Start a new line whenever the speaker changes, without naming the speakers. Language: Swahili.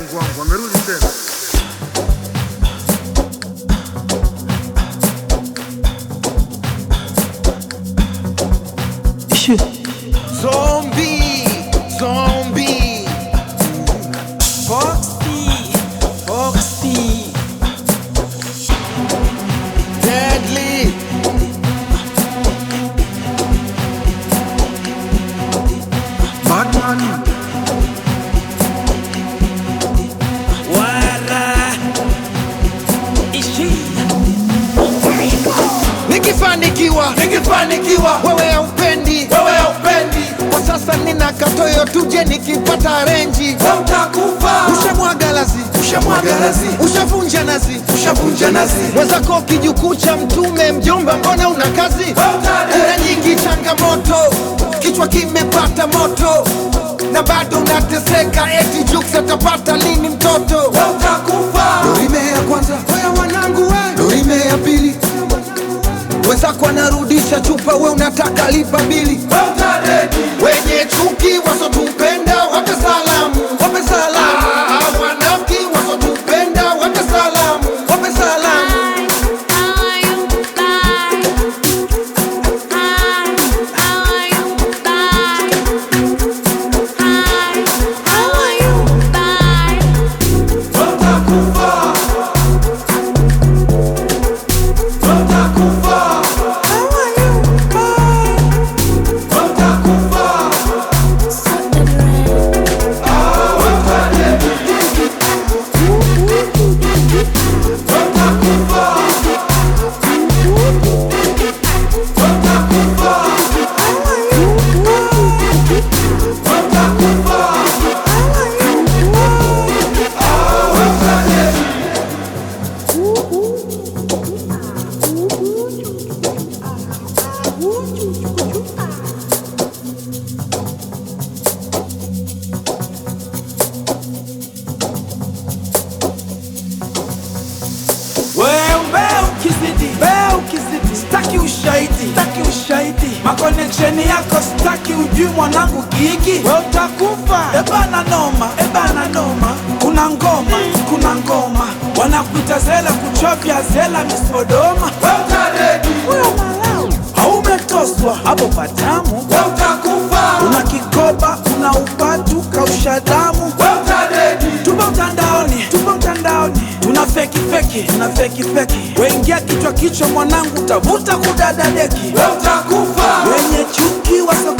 Mungu wangu, amerudi tena.
Zombie, zombie. Foxy, Foxy. Deadly.
Batman,
Wala. Ishi. Nikifanikiwa, nikifanikiwa, wewe haupendi, wewe haupendi. Kwa sasa nina katoyo, tuje nikipata renji, utakufa. Ushamwaga lazi, ushamwaga lazi, ushavunja nazi, ushavunja nazi. Mwenzako kijukuu cha mtume, mjomba, mbona una kazi? Kuna nyingi changamoto, kichwa kimepata moto na bado unateseka, eti Jux atapata lini mtoto? Utakufa. Dorime ya kwanza, wewe wanangu, we Dorime ya pili wenzako anarudisha chupa, we unataka lipa bili. Wenye chuki wasotupenda wape salamu, wape salamu. Ah, Wanafiki wasotupenda wape salamu, wape salamu.
Wewe ukizidi, wewe ukizidi, staki ushahidi, staki ushahidi, makoneksheni yako staki, ujui mwanangu gigi, we utakufa. Ebana noma, ebana noma, kuna ngoma, kuna ngoma, wanakuita zela, kuchovya zela, misodoma, we utaredi, huyo malau haumetoswa hapo patamu, we utakufa. Una kikoba, una upatu, kausha damu, we utaredi, tupo mtandaoni, tupo mtandaoni, tuna feki feki, tuna feki feki, weingia kichwa kichwa, mwanangu tavuta kudada deki, we utakufa. Wenye chuki waso